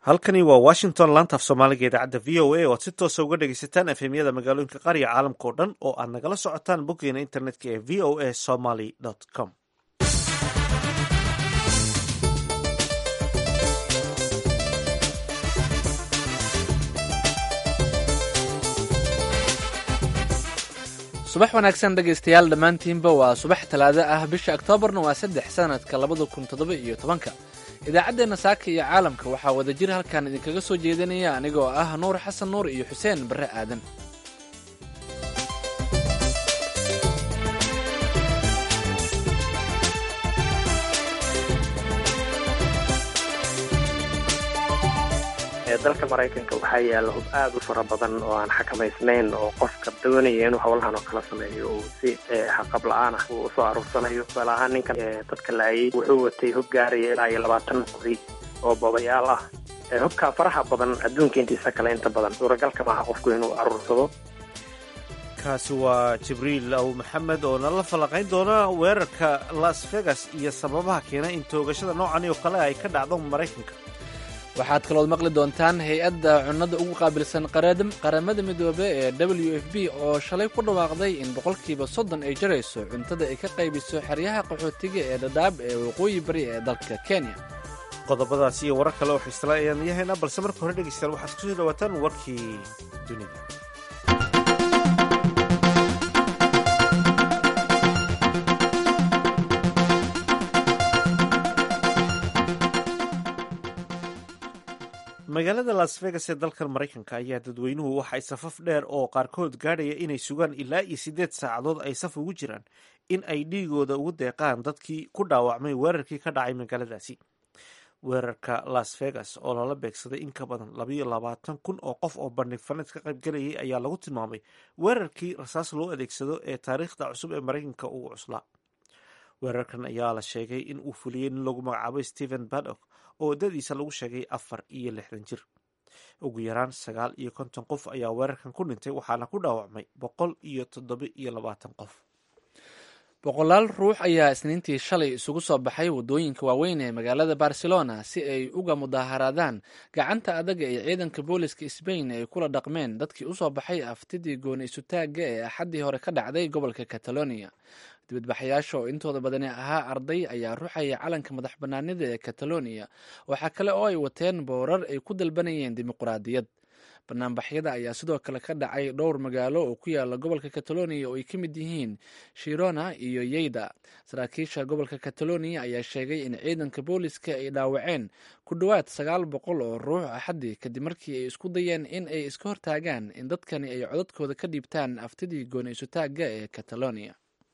halkani waa washington laantaaf soomaaliga idaacadda v o a oo aad si toosa uga dhegaysataan efemyada magaalooyinka qaariga caalamka o dhan oo aad nagala socotaan boggeena internetka ee v o a somaly com subax wanaagsan dhegaystayaal dhammaantiinba waa subax talaado ah bisha oktoobarna waa saddex sanadka labada kun toddoba iyo tobanka idaacaddeenna saaka iyo caalamka waxaa wadajir halkan idinkaga soo jeedinaya anigoo ah nuur xasan nuur iyo xuseen barre aadan dalka maraykanka waxaa yaalla hub aad u fara badan oo aan xakamaysnayn oo qofka doonaya inuu howlahan oo kala sameeyo uu si xaqab la-aan ah uu usoo aruursanayo tusaale ahaan ninkan dadka laayay wuxuu watay hub gaaraya ilaa iyo labaatan qori oo boobayaal ah hubkaa faraha badan adduunka intiisa kale inta badan suuragalka maaha qofku inuu aruursado kaasi waa jibriil aw maxamed oo nala falanqayn doona weerarka las vegas iyo sababaha keena in toogashada noocani oo kale ay ka dhacdo maraykanka waxaad kalood maqli doontaan hay-adda cunnada ugu qaabilsan qaramada midoobe ee w f b oo shalay ku dhawaaqday in boqolkiiba soddon ay jarayso cuntada ay ka qaybiso xeryaha qaxootiga ee dhadhaab ee waqooyi bari ee dalka kenya qodobadaas iyo warar kale oo xiisla ayaan yahaynaa balse marka hore dhegeystayaal waxaad kusoo dhawaataan warkii dunida magaalada las vegas ee dalkan maraykanka ayaa dadweynuhu waxay safaf dheer oo qaarkood gaadhaya inay sugaan ilaa iyo siddeed saacadood ay saf ugu jiraan in ay dhiigooda ugu deeqaan dadkii ku dhaawacmay weerarkii ka dhacay magaaladaasi weerarka las vegas oo lala beegsaday in ka badan labayo labaatan kun oo qof oo bandhig faneed ka qaybgalayay ayaa lagu tilmaamay weerarkii rasaas loo adeegsado ee taariikhda cusub ee maraykanka ugu cuslaa weerarkan ayaa la sheegay in uu fuliyey nin lagu magacaabay stephen badok oo waddadiisa lagu sheegay afar iyo lixdan jir ugu yaraan sagaal iyo konton qof ayaa weerarkan ku dhintay waxaana ku dhaawacmay boqol iyo toddoba iyo labaatan qof boqolaal ruux ayaa isniintii shalay isugu soo baxay waddooyinka waaweyn ee magaalada barcelona si ay uga mudaaharaadaan gacanta adaga ee ciidanka booliska sbain ay kula dhaqmeen dadkii usoo baxay aftidii gooni isutaagga ee axaddii hore ka dhacday gobolka catalonia dibadbaxayaasha oo intooda badani ahaa arday ayaa ruxaya calanka madax banaanida ee catalonia waxaa kale oo ay wateen boorar ay ku dalbanayeen dimuqraadiyad banaanbaxyada ayaa sidoo kale ka dhacay dhowr magaalo oo ku yaala gobolka catalonia oo ay ka mid yihiin shirona iyo yeyda saraakiisha gobolka catalonia ayaa sheegay in ciidanka booliska ay dhaawaceen ku dhowaad sagaal boqol oo ruux axaddii kadib markii ay isku dayeen in ay iska hortaagaan in dadkani ay codadkooda ka dhiibtaan aftidii gooni isutaagga ee catalonia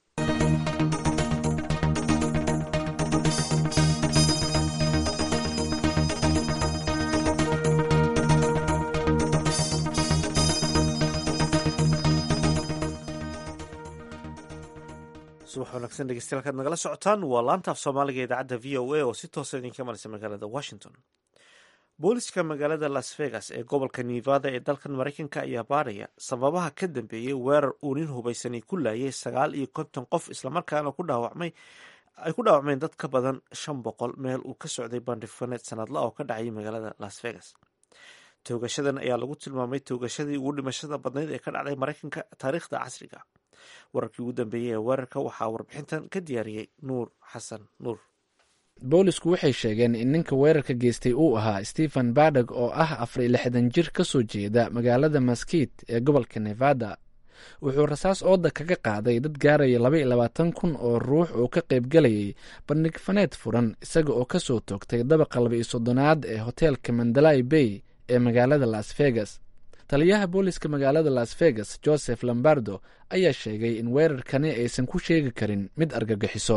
subax wanaagsan dhegeystayaal kaad nagala socotaan waa laantaaf soomaaliga idaacadda v o a oo si toosa idinka maraysa magaalada washington booliska magaalada las vegas ee gobolka nevada ee dalkan maraykanka ayaa baadhaya sababaha ka dambeeyey weerar uu nin hubaysani ku laayay sagaal iyo konton qof islamarkaana ku dhaawacmay ay ku dhaawacmeen dad ka badan shan boqol meel uu ka socday bandhifaneed sanadla oo ka dhacayay magaalada las vegas toogashadan ayaa lagu tilmaamay toogashadii ugu dhimashada badnayd ee ka dhacday maraykanka taariikhda casriga wararkii ugu dambeeyey ee weerarka waxaa warbixintan ka diyaariyey nuur xasan nuur boolisku waxay sheegeen in ninka weerarka geystay uu ahaa stephen badog oo ah afar iyo lixdan jir ka soo jeeda magaalada maskit ee gobolka nevada wuxuu rasaas ooda kaga qaaday dad gaaraya laba iyo labaatan kun oo ruux oo ka qaybgalayay bandhig faneed furan isaga oo kasoo toogtay dabaqa laba iyo soddonaad ee hoteelka mandalay bay ee magaalada las vegas taliyaha booliska magaalada las vegas joseph lombardo ayaa sheegay in weerarkani aysan ku sheegi karin mid argagixiso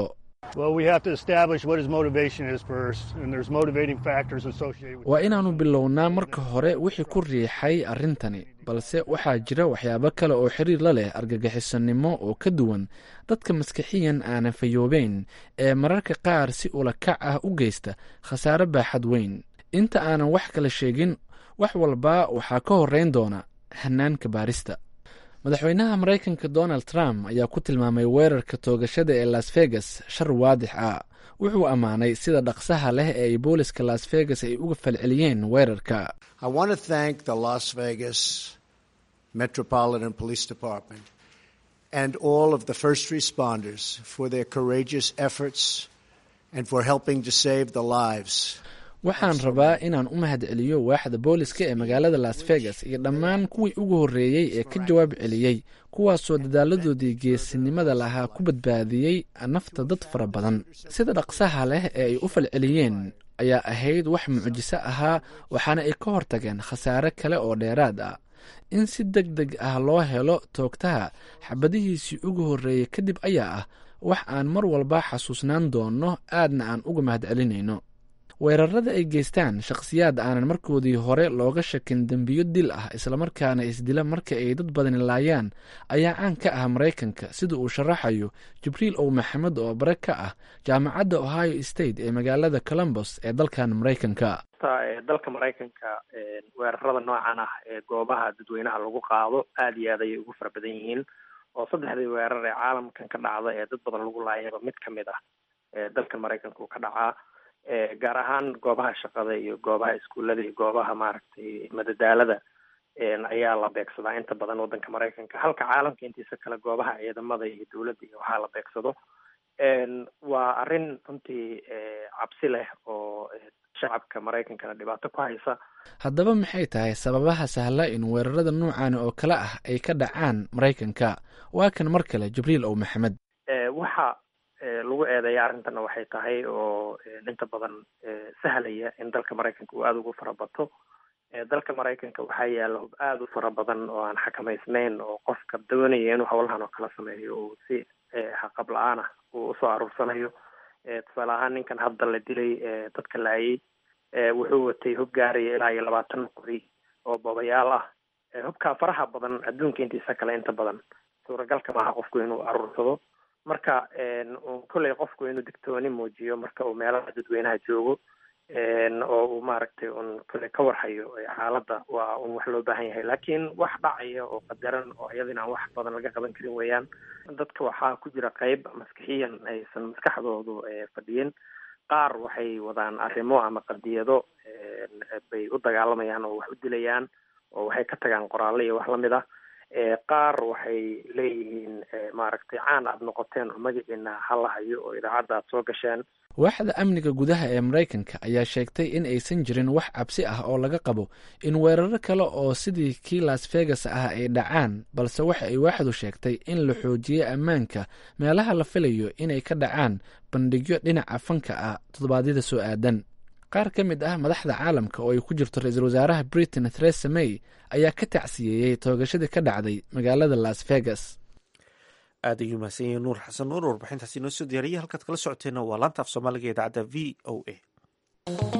waa inaannu bilownaa marka hore wixii ku riixay arrintani balse waxaa jira waxyaabo kale oo xiriir la leh argagixisonimo oo ka duwan dadka maskixiyan aanan fayoobeyn ee mararka qaar si ula kac ah u geysta khasaare baaxad weyn inta aanan wax kala sheegin wax walba waxaa ka horeyn doona hanaanka baarista madaxweynaha maraykanka donald trump ayaa ku tilmaamay weerarka toogashada ee las vegas shar waadix ah wuxuu ammaanay sida dhaqsaha leh ee ay booliska las vegas ay uga falceliyeen weerarka metropolitan police department and all of the first responders for their courageous efforts and for helping to save the lives waxaan rabaa inaan u mahad celiyo waaxda booliska ee magaalada las vegas iyo dhammaan kuwii ugu horreeyey ee ka jawaab celiyey kuwaasoo dadaaladoodii geesinimada lahaa ku badbaadiyey nafta dad fara badan sida dhaqsaha leh ee ay u falceliyeen ayaa ahayd wax mucjiso ahaa waxaana ay ka hortageen khasaare kale oo dheeraad ah in si deg deg ah loo helo toogtaha xabadihiisii ugu horreeyey kadib ayaa ah wax aan mar walba xasuusnaan doonno aadna aan uga mahad celinayno weerarada ay geystaan shakhsiyaad aanan markoodii hore looga shakin dembiyo dil ah islamarkaana isdila marka ay dad badani laayaan ayaa caan ka ah maraykanka sida uu sharaxayo jibriil ow maxamed oo bare ka ah jaamacadda ohio state ee magaalada columbus ee dalkan maraykanka dalka maraykanka weerarada noocan ah ee goobaha dadweynaha lagu qaado aada iyo aad ayay ugu fara badan yihiin oo saddexdii weerar ee caalamkan ka dhacda ee dad badan lagu laayaba mid ka mid ah dalka maraykanka uu ka dhacaa gaar ahaan goobaha shaqada iyo goobaha iskuullada iyo goobaha maaragtay madadaalada ayaa la beegsadaa inta badan waddanka maraykanka halka caalamka intiisa kale goobaha ciidamada iyo dowladda iyo waxaa la beegsado waa arrin runtii cabsi leh oo shacabka maraykankana dhibaato ku haysa haddaba maxay tahay sababaha sahla in weerarada noocaani oo kale ah ay ka dhacaan maraykanka waa kan mar kale jibriil ow maxamed waxa lagu eedeeya arrintana waxay tahay oo inta badan sahlaya in dalka maraykanka uu aada ugu farabato dalka maraykanka waxaa yaalla hub aada u fara badan oo aan xakamaysnayn oo qofka doonaya inuu howlahan oo kala sameeyo uu si xaqab la-aan ah uu usoo aruursanayo tusaale ahaan ninkan hadda la dilay dadka laayay wuxuu watay hub gaaraya ilaa iyo labaatan qori oo boobayaal ah hubkaa faraha badan adduunka intiisa kale inta badan suuragalka maaha qofku inuu aruursado marka kolley qofku inuu digtooni muujiyo marka uu meelaha dadweynaha joogo oo uu maaragtay un kolley ka warhayo xaaladda waa un wax loo baahan yahay laakiin wax dhacaya oo qadaran oo iyadina aan wax badan laga qaban karin weeyaan dadka waxaa ku jira qeyb maskixiyan aysan maskaxdoodu fadhiyin qaar waxay wadaan arrimo ama qadiyado bay u dagaalamayaan oo wax u dilayaan oo waxay ka tagaan qoraalle iyo wax lamid ah qaar waxay leeyihiin maaragtay caan aada noqoteen oo magaciina hala hayo oo idaacadda aad soo gasheen waaxda amniga gudaha ee maraykanka ayaa sheegtay in aysan jirin wax cabsi ah oo laga qabo in weeraro kale oo sidii kii las vegas ah ay dhacaan balse waxa ay waaxdu sheegtay in la xoojiyey ammaanka meelaha la filayo inay ka dhacaan bandhigyo dhinaca fanka ah toddobaadyada soo aadan qaar ka mid ah madaxda caalamka oo ay ku jirto ra-iisul wasaaraha britain theresa may ayaa ka tacsiyeeyey toogashadii ka dhacday magaalada las vegas aad ayuu mahadsan yahay nuur xasan nuur warbixintaasi inoo soo diyaariyay halkaad kala socoteenna waa laanta af soomaaliga idaacadda v o a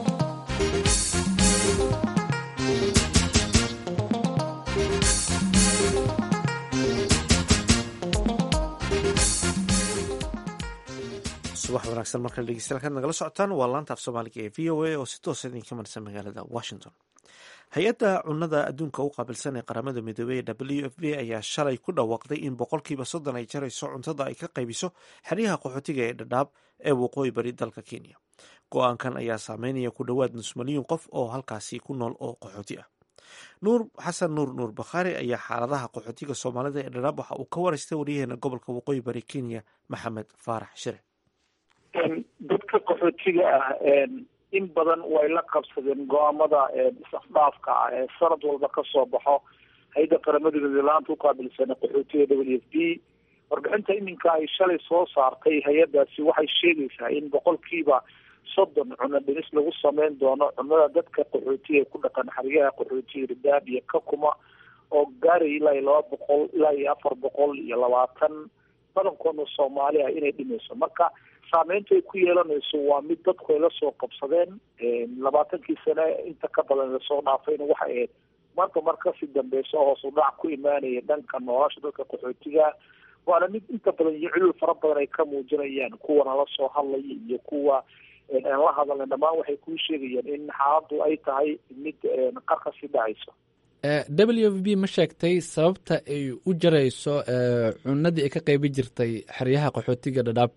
subax wanaagsan markale dhegeystayaal kaad nagala socotaan waa laanta af soomaaliga ee v o a oo si toosa idinka marsan magaalada washington hay-adda cunnada adduunka u qaabilsan ee qaramada midoobey ee w f b ayaa shalay ku dhawaaqday in boqolkiiba soddon ay jarayso cuntada ay ka qaybiso xeryaha qaxootiga ee dhadhaab ee waqooyi bari dalka kenya go-aankan ayaa saameynaya ku dhowaad nus milyuun qof oo halkaasi ku nool oo qaxooti ah nuur xasan nuur nuur bakhaari ayaa xaaladaha qaxootiga soomaalida ee dhadhaab waxa uu ka waraystay waryaheena gobolka waqooyi bari kenya maxamed faarax shire dadka qaxootiga ah in badan way la qabsadeen go-aamada isafdhaafka ah ee sanad walba kasoo baxo hay-adda qaramada midlaanta uqaabilsan qaxootiga w f b warbixinta iminka ay shalay soo saartay hay-adaasi waxay sheegaysaa in boqolkiiba soddon cuno dhimis lagu sameyn doono cunada dadka qaxootiga ku dhaqan xeryaha qaxootiga ridaab iyo kakuma oo gaaraya ilaa iyo laba boqol ilaa iyo afar boqol iyo labaatan badankoodna soomaali ah inay dhimayso marka saameynta ay ku yeelanayso waa mid dadku ay lasoo qabsadeen labaatankii sane inta ka badan lasoo dhaafayna waxay ahayd marka mar kasii dambeyso hoos u dhac ku imaanaya dhanka nolosha dadka qaxootiga waana mid inta badan iyo cilul fara badan ay ka muujinayaan kuwana lasoo hadlaya iyo kuwa aan la hadalna dhammaan waxay kuu sheegayaan in xaaladdu ay tahay mid qarka sii dhacayso w f b ma sheegtay sababta ay u jarayso cunadii ay ka qaybi jirtay xeryaha qaxootiga dhadhaab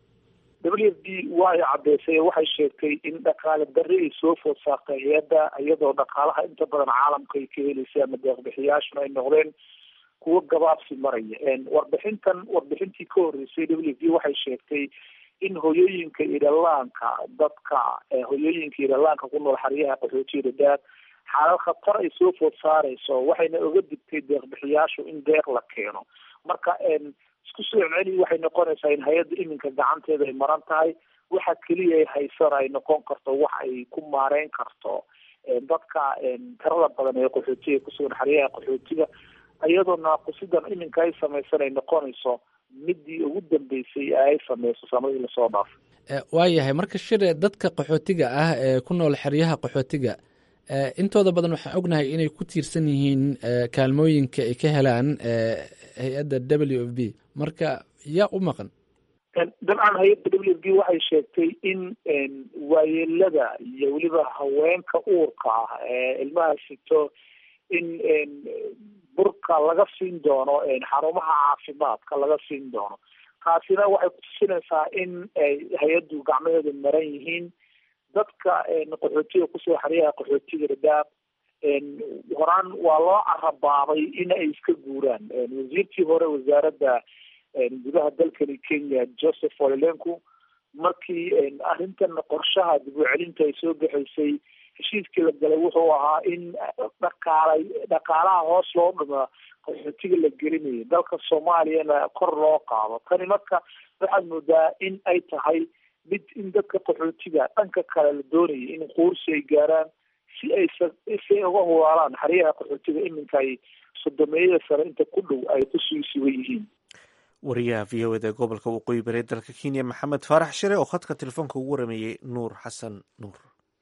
w f b way caddeysay waxay sheegtay in dhaqaale darri ay soo food saartay hay-adda iyadoo dhaqaalaha inta badan caalamka ay ka helaysay ama deeqbixiyaashuna ay noqdeen kuwo gabaabsi maraya warbixintan warbixintii ka horreysay w f b waxay sheegtay in hoyooyinka iyo dhallaanka dadka hoyooyinka iyo dhallaanka ku nool xeryaha qaxootiga dhadhaab xaalad khatar ay soo food saareyso waxayna oga digtay deeqbixiyaashu in deeq la keeno marka isku soo celceli waxay noqonaysaa in hay-adda iminka gacanteeda ay maran tahay waxa keliya ay haysana ay noqon karto wax ay ku maareyn karto dadka tirada badan ee qaxootiga kusugan xeryaha qaxootiga iyadoo naaqusidan iminka ay samaysan ay noqonayso midii ugu dambeysay ee ay sameyso sanadii lasoo dhaafay waayahay marka shire dadka qaxootiga ah ee ku nool xeryaha qaxootiga intooda badan waxaan ognahay inay ku tiirsan yihiin kaalmooyinka ay ka helaan hay-adda w f b marka yaa u maqan dabcan hay-adda w f b waxay sheegtay in waayeelada iyo weliba haweenka uurka ah ee ilmaha sito in burka laga siin doono xarumaha caafimaadka laga siin doono taasina waxay kutusinaysaa in hay-addu gacmaheedu maran yihiin dadka qaxootiga kusoo xeryaha qaxootiga dhadhaab horaan waa loo carabaabay in ay iska guuraan wasiirkii hore wasaaradda gudaha dalkani kenya joseph olelenku markii arrintan qorshaha dib u celinta ay soo baxaysay heshiiskii la galay wuxuu ahaa in dhaqaalay dhaqaalaha hoos loo dhima qaxootiga la gelinayo dalka soomaaliyana kor loo qaado tani marka waxaad moodaa in ay tahay mid in dadka qaxootiga dhanka kale la doonayay in quursi ay gaaraan si ay si ay uga hulaalaan xeryaha qaxootiga iminka ay sodomeeyada sare inta ku dhow ay ku sii sugan yihiin wariyaha v o eda gobolka waqooyi bari dalka kenya maxamed faarax shire oo khadka telefoonka ugu warameeyey nuur xasan nuur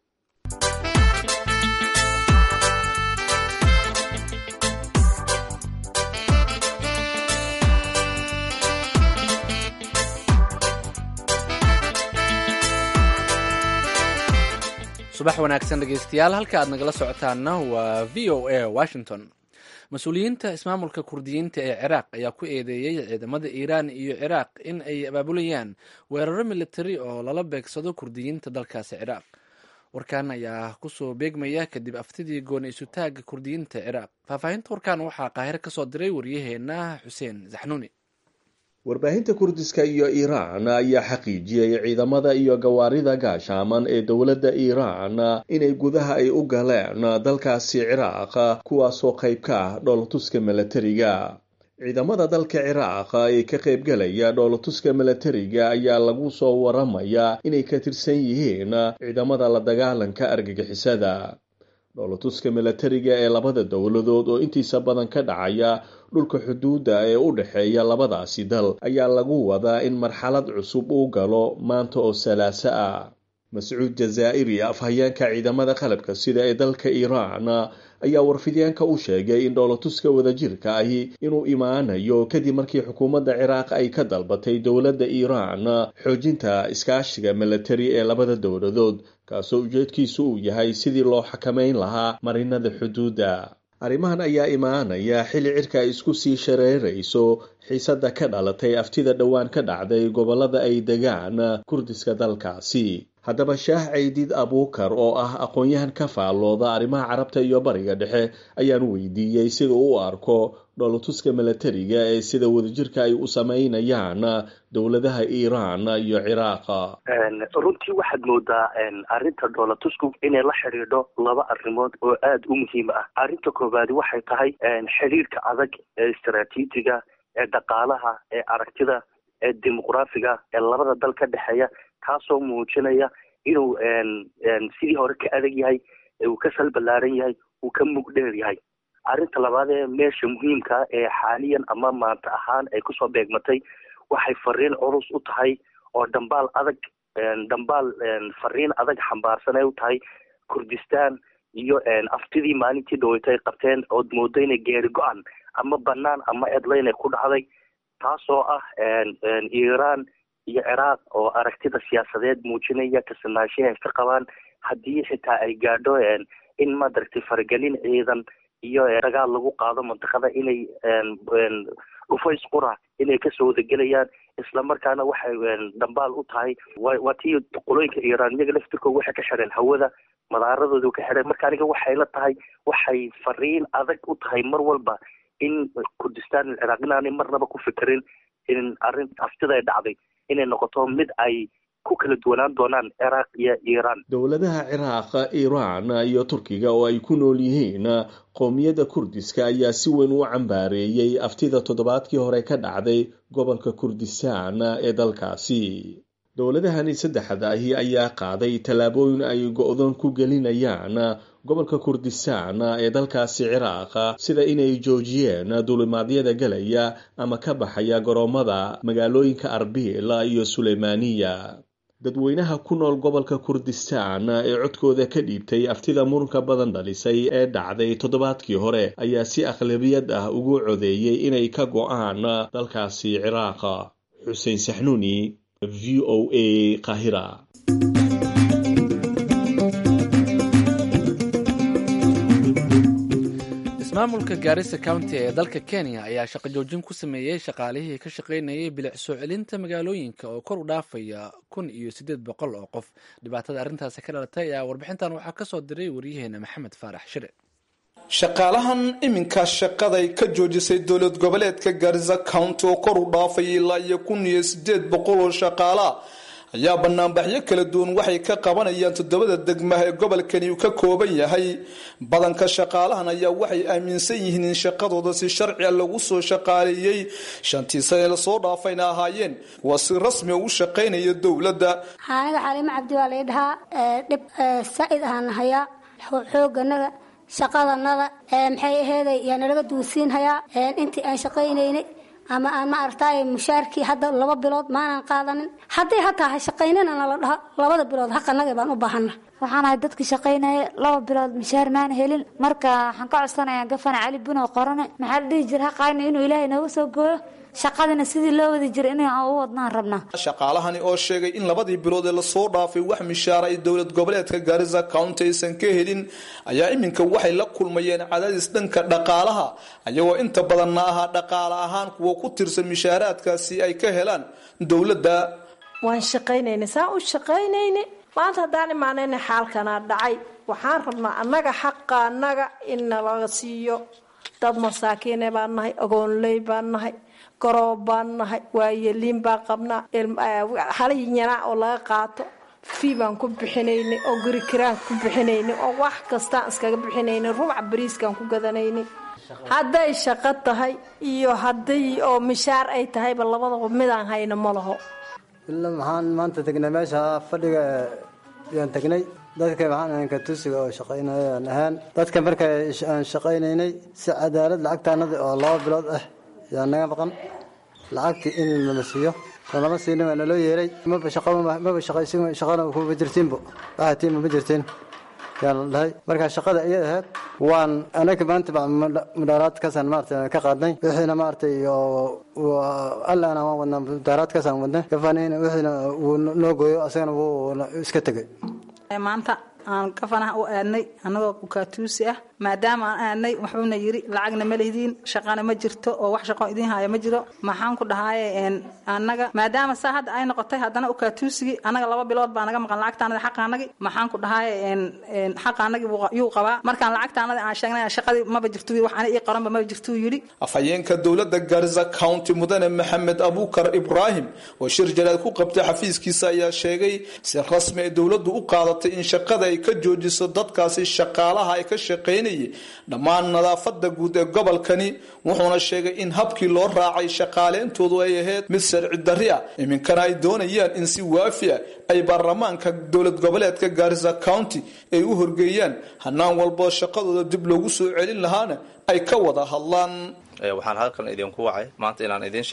subax wanaagsan dhegeystayaal halka aad nagala socotaanna waa v o a washington mas-uuliyiinta ismaamulka kurdiyiinta ee ciraaq ayaa ku eedeeyey ciidamada iiraan iyo ciraaq in ay abaabulayaan weeraro militari oo lala beegsado kurdiyiinta dalkaasi ciraaq warkan ayaa kusoo beegmaya kadib aftidii gooni isutaaga kurdiyiinta ciraaq faahfaahinta warkan waxaa qaahiro kasoo diray waryaheena xuseen zaxnuuni warbaahinta kurdiska iyo iiraan ayaa xaqiijiyey ciidamada iyo gawaarida gaashaaman ee dowladda iiraan inay gudaha ay u galeen dalkaasi ciraaq kuwaasoo qayb ka ah dhoolatuska milatariga ciidamada dalka ciraaq ee ka qaybgalaya dhoolatuska milatariga ayaa lagu soo waramayaa inay ka tirsan yihiin ciidamada la dagaalanka argagixisada dhoolatuska milatariga ee labada dowladood oo intiisa badan ka dhacaya dhulka xuduudda ee u dhexeeya labadaasi dal ayaa lagu wadaa in marxalad cusub uu galo maanta oo salaaso ah mascuud jazaa'iri afhayeenka ciidamada qalabka sida ee dalka iiraan ayaa warfidyaanka u sheegay in dhoolatuska wadajirka ahi inuu imaanayo kadib markii xukuumadda ciraaq ay ka dalbatay dowladda iiraan xoojinta iskaashiga milatari ee labada dowladood kaasoo ujeedkiisu uu yahay sidii loo xakamayn lahaa marinada xuduudda arrimahan ayaa imaanaya xilli cirka ay isku sii shareerayso xiisadda ka dhalatay aftida dhowaan ka dhacday gobollada ay degaan kurdiska dalkaasi haddaba shaah caydiid abuukar oo ah aqoon-yahan ka faallooda arrimaha carabta iyo bariga dhexe ayaan weydiiyey sida u arko dhoolatuska milatariga ee sida wadajirka ay u sameynayaan dowladaha iiraan iyo ciraaqa runtii waxaad moodaa arrinta dhoolatusku inay la xidhiidho laba arrimood oo aada u muhiim ah arrinta koowaadi waxay tahay xidhiidhka adag ee istaraatiijiga ee dhaqaalaha ee aragtida ee dimuqraafiga ee labada dal ka dhexeeya kaasoo muujinaya inuu sidii hore ka adag yahay uu ka salballaaran yahay uu ka mugdheer yahay arrinta labaad ee meesha muhiimka ee xaaliyan ama maanta ahaan ay kusoo beegmatay waxay fariin culus u tahay oo dhambaal adag dhambaal fariin adag xambaarsan ay u tahay kurdistan iyo aftidii maalintii dhaweyta ay qabteen ood moodo inay geeri go-an ama banaan ama edlayn ay ku dhacday taasoo ah iiraan iyo ciraaq oo aragtida siyaasadeed muujinaya kasanaanshihi ay ka qabaan haddii xitaa ay gaadho in madaragtay faragelin ciidan iyo dagaal lagu qaado mantiqada inay dhufays qura inay kasoo wadagelayaan islamarkaana waxay dhambaal u tahay waa tii qolooyinka iiraan iyaga laftirkooda waxay ka xidheen hawada madaaradooda ka xidheen marka aniga waxay la tahay waxay fariin adag u tahay mar walba in kurdistaan alciraaq inaanay marnaba ku fikirin in arrin aftida ay dhacday inay noqoto mid ay ku kala duwanaan doonaan ciraaq iyo iiraan dowladaha ciraaq iiraan iyo turkiga oo ay ku nool yihiin qowmiyadda kurdiska ayaa si weyn u cambaareeyey aftida toddobaadkii hore ka dhacday gobolka kurdistaan ee dalkaasi dowladahani saddexda ahi ayaa qaaday tallaabooyin ay go-doon ku gelinayaan gobolka kurdistaan ee dalkaasi ciraaq sida inay joojiyeen duulimaadyada galaya ama ka baxaya garoomada magaalooyinka arbil iyo suleymaaniya dadweynaha ku nool gobolka kurdistaan ee codkooda ka dhiibtay aftida muranka badan dhalisay ee dhacday toddobaadkii hore ayaa si aqlabiyad ah ugu codeeyey inay ka go-aan dalkaasi ciraaq xuseen saxnuuni v o a qahira ismaamulka gaarisa county ee dalka kenya ayaa shaqo joojin ku sameeyey shaqaalihii ka shaqaynayay bilic soo celinta magaalooyinka oo kor u dhaafaya kun iyo siddeed boqol oo qof dhibaatada arrintaasi ka dhalatay ayaa warbixintan waxaa ka soo diray waryaheena maxamed faarax shire shaqaalahan iminka shaqaday ka joojisay dowlad goboleedka gaarisa county oo kor u dhaafaya ilaa iyo kun iyo siddeed boqol oo shaqaalaa ayaa banaanbaxyo kala duwan waxay ka qabanayaan toddobada degmaha ee gobolkani uu ka kooban yahay badanka shaqaalahan ayaa waxay aaminsan yihiin in shaqadooda si sharciga lagu soo shaqaaleeyey shantii sane lasoo dhaafayna ahaayeen kuwa si rasmi u shaqaynaya dowladda aniga xaliimo cabdi waa lay dhahaa dhib saa-id ahaan hayaa xooganaga shaqadanada maxay aheeday yaa nalaga duusiinhayaa intii aan shaqaynaynay ama aan ma aragtay mushaarkii hadda laba bilood maanan qaadanin hadday hataa ha shaqaynina nala dhaho labada bilood haqanaga baan u baahana waxaan ahay dadkii shaqaynaya laba bilood mushaar maana helin marka waxaan ka codsanayaa gafana cali bunow qorane maxaa la dhihi jira haqayna inuu ilaahay nooga soo gooyo shaqadina sidii loo wadi jira in u wadnaan rabnaa shaqaalahani oo sheegay in labadii bilood ee lasoo dhaafay wax mishaara ay dowlad goboleedka gaarisa county aysan ka helin ayaa iminka waxay la kulmayeen cadaadis dhanka dhaqaalaha ayagoo inta badanna ahaa dhaqaale ahaan kuwa ku tirsan mishaaraadkaasi ay ka helaan dowladda waan shaqaynaynay saan u shaqaynaynay maanta haddaan imaanayna xaalkanaa dhacay waxaan rabnaa annaga xaqa annaga in nalaga siiyo dad masaakiine baan nahay agoonley baan nahay garoob baan nahay waayeliin baan qabnaa halayanaa oo laga qaato fii baan ku bixinaynay oo guri kiraan ku bixinaynay oo wax kastaan iskaga bixinaynay rubca bariiskaan ku gadanaynay hadday shaqo tahay iyo hadday oo mishaar ay tahayba labadaba midaan hayno ma laho ila maxaan maanta tegnay meesha fadhiga yaan tegnay dadka maxaan ahayn katusiga oo shaqaynaya aan ahaan dadka marka aan shaqaynaynay si cadaalad lacagtaanada oo laba bilood ah yaa naga maqan lacagtii in nala siiyo lama siinin waa naloo yeeray maba shaqa maba shaqaysin shaqana kuma jirtiinbo waxaatiinba ma jirtiin yaa la dhahay marka shaqada iyada ahayd waan anaga maanta baa mudaaraadkaasaan maarata ka qaadnay wixiina maaratay allaana waan wadnaa mudaaraadkaasaan wadnay gafanina wixiina uu noo gooyo asagana wuu iska tegay maanta aan gafanaha u aadnay annagoo ukaatuusi ah maadaama aan aadnay wuxuuna yiri lacagna ma lehdiin shaqana ma jirto oo wax shaqo idiin haya ma jiro maxaan ku dhahaye annaga maadaama saa hadda ay noqotay haddana ukaatuusigii annaga laba bilood baa naga maqan lacagtaanadi xaqaanagi maxaan ku dhahaye xaqaanagi yuu qabaa markaan lacagtaanadi aan sheegnay shaqadii maba jirto wax ani ii qoranba maba jirtuu yidhi afhayeenka dowladda garza county mudane maxamed abuukar ibraahim oo shir jalaad ku qabtay xafiiskiisa ayaa sheegay si rasmi ay dowladdu u qaadatay in shaqada ay ka joojiso dadkaasi shaqaalaha ay ka shaqaynayay dhammaan nadaafada guud ee gobolkani wuxuuna sheegay in habkii loo raacay shaqaaleyntoodu ay ahayd mid sharci darri ah iminkana ay doonayaan in si waafi ah ay baarlamaanka dowlad goboleedka gaarisa county ay u horgeeyaan hanaan walboo shaqadooda dib loogu soo celin lahaana ay ka wada hadlaan waxaan halkan idinku wacay maanta inaan idiin sheegno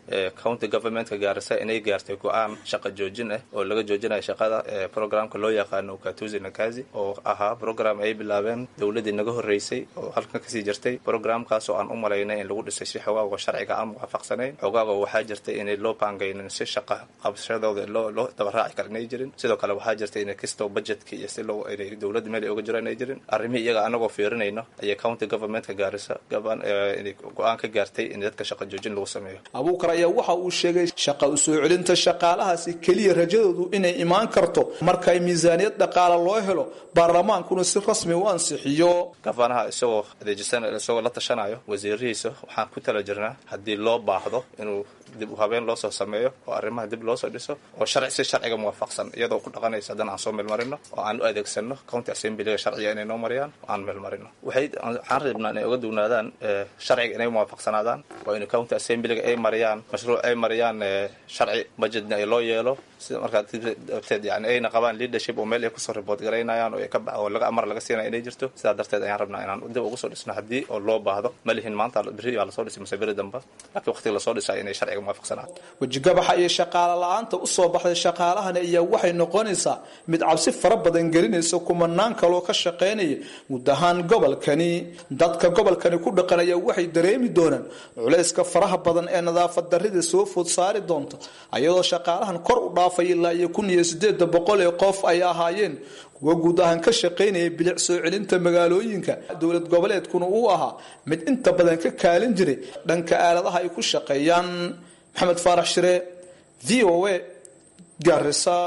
county governmentka gaarisa inay gaartay go-aan shaqa joojin ah oo laga joojinayo shaqada programka loo yaqaano ukatuzi nakazi oo ahaa program ay bilaabeen dowladii naga horreysay oo halkan kasii jirtay programkaas oo aan u malaynay in lagu dhisay si xogaago sharciga aan waafaqsanayn xogaago waxaa jirtay inay loo baangaynin si shaqa qabshadooda loo loo dabaraaci kara inay jirin sidoo kale waxaa jirtay inay kastoo budgetka iyo si loo inay dowladda meel ay uga jiro inay jirin arrimihii iyaga anagoo fiirinayno ayay county governmentka gaarisa gaban inay go-aan ka gaartay in dadka shaqa joojin lagu sameeyo abuukar ayaa waxa uu sheegay shaqa u soo celinta shaqaalahaasi keliya rajadoodu inay imaan karto markay miisaaniyad dhaqaala loo helo baarlamaankuna si rasmi u ansixiyo gafanaha isagoo adeejisan isagoo la tashanayo wasiirihiisa waxaan ku tala jirnaa haddii loo baahdo inuu dib u habeen loosoo sameeyo oo arrimaha dib loosoo dhiso oo sharci si sharciga muwaafaqsan iyadoo ku dhaqanaysa haddana aan soo meelmarino oo aan u adeegsano county assemblyga sharciga inay noo mariyaan oo aan meelmarino waxay waxaan rabnaa inay uga dugnaadaan sharciga inay muwaafaqsanaadaan waa in county assemblyga ay mariyaan mashruuc ay mariyaan sharci budgetna ay loo yeelo sida markaa darteed yani ayna qabaan leadership oo meel ay kusoo report garaynayaan oo ka oo laga amar laga siinaya inay jirto sidaa darteed ayaan rabnaa inaan dib ugu soo dhisno haddii oo loo baahdo ma lihin maanta berri baa lasoo dhisay mase beri damba laakiin waqtiga lasoo dhisayo inay sharciga muwaafaqsanaan wejigabaxa iyo shaqaale la-aanta usoo baxday shaqaalahani ayaa waxay noqonaysaa mid cabsi fara badan gelinaysa kumanaan kaloo ka shaqaynaya guud ahaan gobolkani dadka gobolkani ku dhaqan ayaa waxay dareemi doonaan culayska faraha badan ee nadaafad darrida soo food saari doonta ayadoo shaqaalahan kor u dhaafay ilaa iyo kun iyo sideeda boqol ee qof ay ahaayeen kuwa guud ahaan ka shaqaynaya bilic soo celinta magaalooyinka dowlad goboleedkuna uu ahaa mid inta badan ka kaalin jiray dhanka aaladaha ay ku shaqeeyaan maxamed faarax shire v o a garisa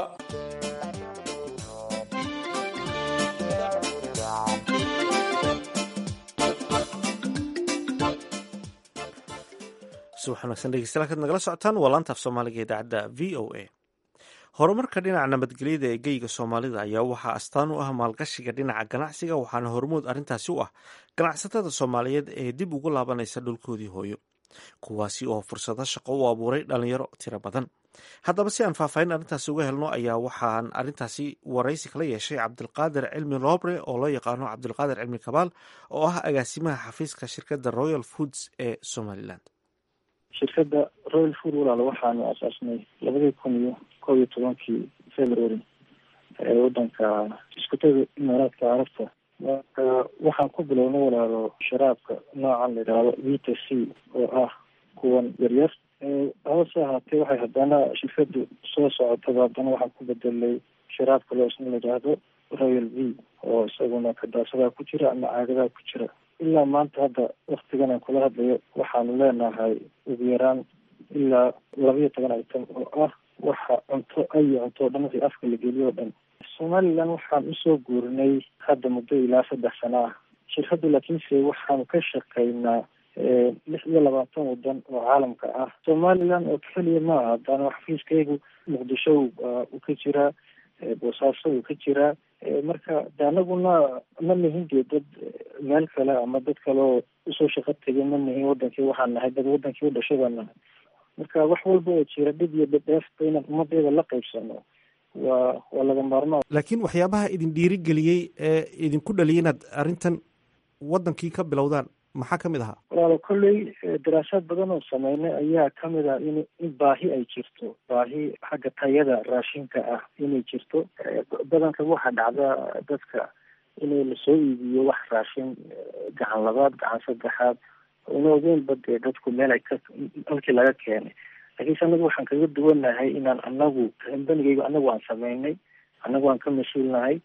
subax wanaagsan dhegeystayaal kaad nagala socotaan waa laanta af soomaaliga idaacadda v o a horumarka dhinaca nabadgelyada ee geyga soomaalida ayaa waxaa astaan u ah maalgashiga dhinaca ganacsiga waxaana hormood arrintaasi u ah ganacsatada soomaaliyeed ee dib ugu laabanaysa dhulkoodii hooyo kuwaasi oo fursado shaqo u abuuray dhalinyaro tiro badan haddaba si aan faahfaahin arrintaasi uga helno ayaa waxaan arrintaasi waraysi kala yeeshay cabdilqaadir cilmi loobre oo loo yaqaano cabdilqaadir cilmi kabaal oo ah agaasimaha xafiiska shirkadda royal foods ee somalilan shirkadda royal food walaal waxaanu asaasnay labadii kun iyo kob iyo tobankii february ee wadanka iskutada imaaraadka carabta marka waxaan ku bilownay walaalo sharaabka noocan la yidhaahdo vita c oo ah kuwan yaryar hase ahaatee waxay haddana shirkadu soo socotaba haddana waxaan ku bedelay sharaabka loo isna la yidhaahdo royal v oo isaguna kadaasadaa ku jira ama caagadaa ku jira ilaa maanta hadda waktigan aan kula hadlayo waxaanu leenahay ugu yaraan ilaa labaiyo toban item oo ah waxa cunto ayo cunto o dhan wixii afka la geliyo o dhan somaliland waxaan usoo guurinay hadda muddo ilaa saddex sano ah shirkaddu laakiinse waxaanu ka shaqaynaa lix iyo labaatan wadan oo caalamka ah somaliland oo keliya maaha haddana xafiiskaygu muqdisho uu ka jiraa boosaaso uu ka jiraa marka de anaguna ma nihin dee dad meel kale ama dad kale oo usoo shaqo tegay ma nihin wadankii waxaan nahay dad wadankii u dhashay baan nahay marka wax walba oo jira dhib iyo dhadheefta inaan ummadeeda la qaybsano waa waa laga maarmaan laakiin waxyaabaha idin dhiirigeliyey ee idinku dhaliyay inaad arrintan wadankii ka bilowdaan maxaa kamid ahaa walaalo kolley daraasaad badan oo sameynay ayaa kamid ah in in baahi ay jirto baahi xagga tayada raashinka ah inay jirto badanka waxaa dhacda dadka inay lasoo iibiyo wax raashin gacan labaad gacan saddexaad una ogeynba dee dadku meel ay ka halkii laga keenay laakiinse anagu waxaan kaga duwanahay inaan anagu kambanigaygu anagu aan sameynay anagu aan ka mas-uulnahay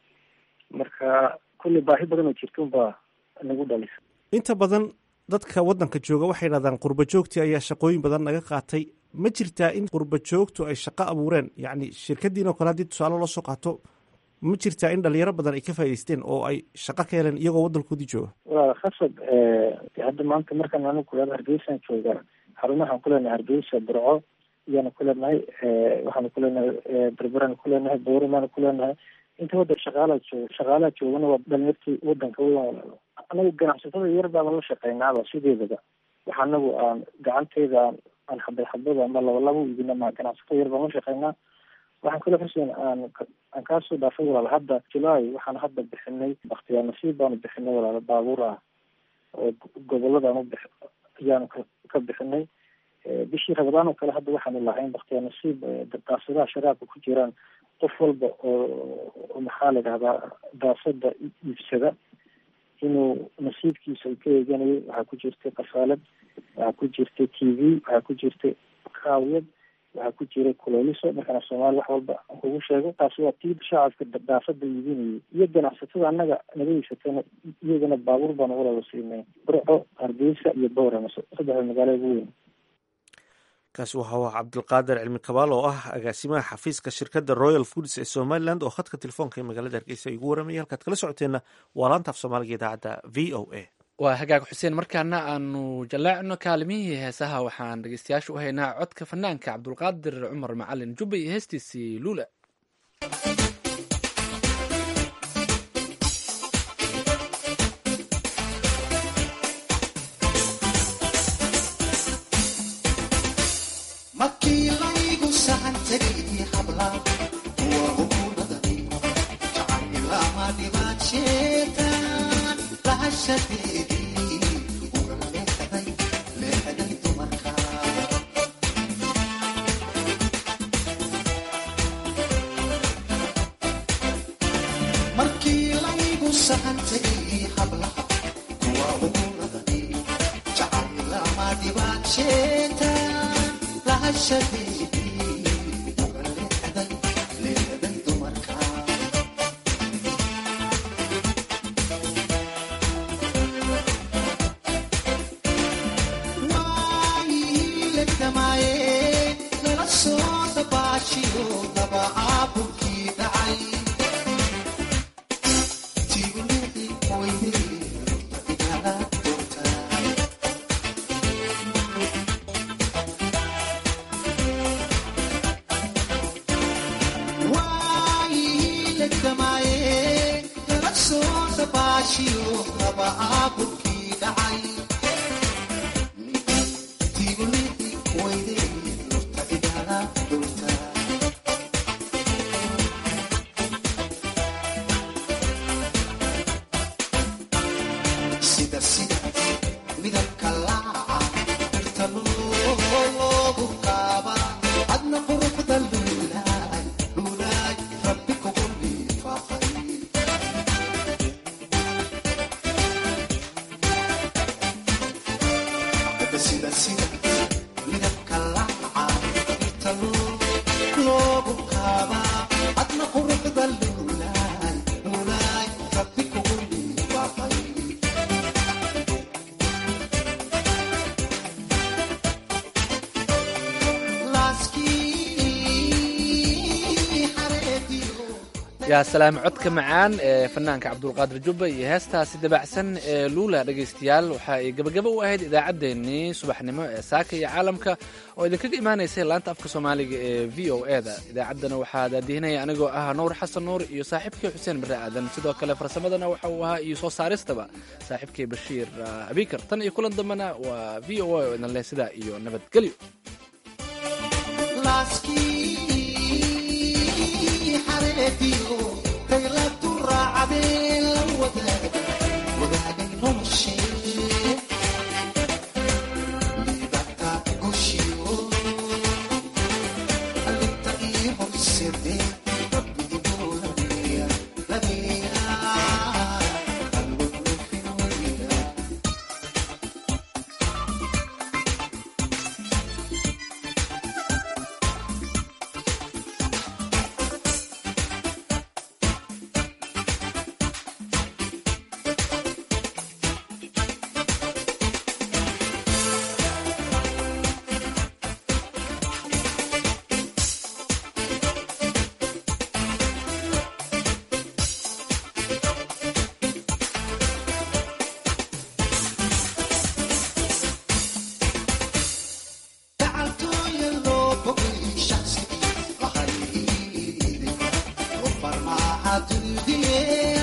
marka kolley baahi badan oo jirta unbaa nagu dhalisa inta badan dadka waddanka jooga waxay dhahdaan qurba joogtii ayaa shaqooyin badan naga qaatay ma jirtaa in qurba joogtu ay shaqo abuureen yacni shirkadiin oo kale haddii tusaale loo soo qaato ma jirtaa in dhalinyaro badan ay ka faa'idaysteen oo ay shaqo ka heleen iyagoo waddankoodii jooga walaal khasab hadda maanta markaan anigu kulada hargeysaan joogaa xarumahaan ku leenahay hargeysa burco ayaanu ku leenahay waxaanu ku leenahay berberaan ku leenahay bowramaanu ku leenahay inta waddan shaqaalaa jooga shaqaalaha joogana waa dhalinyartii wadanka weyan walaalo anagu ganacsatada yar baaba la shaqeynaaba sideedaba waxa anagu aan gacanteyda aan aan xabad xabad ama laba laba u iibina ma ganacsatada yar baan la shaqeynaa waxaan kale xuseen aan aan kaasoo dhaafay walaal hadda july waxaan hadda bixinay baktiyaa nasiib baanu bixinay walaalo baabuur ah oo goboladaan u bix ayaanu ka ka bixinay bishii rabadaan oo kale hadda waxaanu lahayn baktiya nasiib daasadaha sharaabka ku jiraan qof walba oo maxaa la dhahdaa daasada iibsada inuu nasiibkiisa uu ka eeganayo waxaa ku jirtay kasaalad waxaa ku jirtay t v waxaa ku jirtay kaawiyad waxaa ku jiray kuleeliso markana soomaali wax walba kugu sheego taasi waa tii shacabka daafada iibinayay iyo ganacsatada annaga naga iibsatana iyagana baabuur baan ugu laba siinay burco hargeysa iyo bowrama saddexda magaalo ugu weyn kaasi waxa u ah cabdilqaadir cilmi kabaal oo ah agaasimaha xafiiska shirkadda royal foods ee somaliland oo khadka telefoonka ee magaalada hargeysa igu waramaya halkaad kala socoteenna waa laanta af soomaaliga idaacadda v o a waa hagaag xuseen markaana aanu jaleecno kaalimihii heesaha waxaan dhegeystayaasha u haynaa codka fanaanka cabdulqaadir cumar macalin jubba iyo heestiisii luula yaa salaam codka macaan ee fanaanka cabdulqaadir jubba iyo heestaasi dabacsan ee luula dhegaystayaal waxa ay gabagaba u ahayd idaacaddeenii subaxnimo ee saaka iyo caalamka oo idinkaga imaanaysay laanta afka soomaaliga ee v o e da idaacaddana waxaa daadihinaya anigoo ah nuur xasan nuur iyo saaxiibkii xuseen barre aadan sidoo kale farsamadana waxa uu ahaa iyo soo saaristaba saaxiibkii bashiir abikar tan iyo kulan dambena waa v o a oo idin leh sidaa iyo nabadgelyo Yeah.